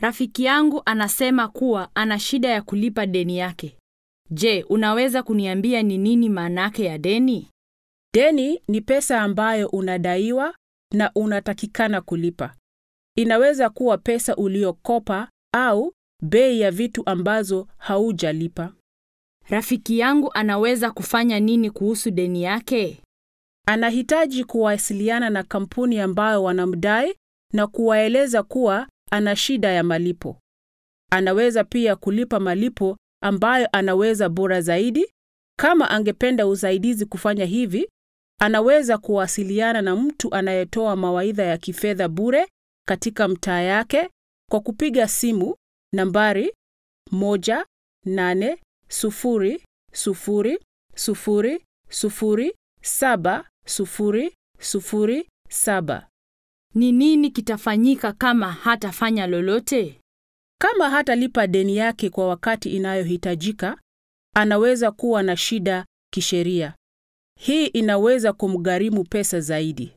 Rafiki yangu anasema kuwa ana shida ya kulipa deni yake. Je, unaweza kuniambia ni nini maanake ya deni? Deni ni pesa ambayo unadaiwa na unatakikana kulipa. Inaweza kuwa pesa uliokopa au bei ya vitu ambazo haujalipa. Rafiki yangu anaweza kufanya nini kuhusu deni yake? Anahitaji kuwasiliana na kampuni ambayo wanamdai na kuwaeleza kuwa ana shida ya malipo. Anaweza pia kulipa malipo ambayo anaweza bora zaidi. Kama angependa usaidizi kufanya hivi, anaweza kuwasiliana na mtu anayetoa mawaidha ya kifedha bure katika mtaa yake kwa kupiga simu nambari 18000007007. Ni nini kitafanyika kama hatafanya lolote? Kama hatalipa deni yake kwa wakati inayohitajika, anaweza kuwa na shida kisheria. Hii inaweza kumgharimu pesa zaidi.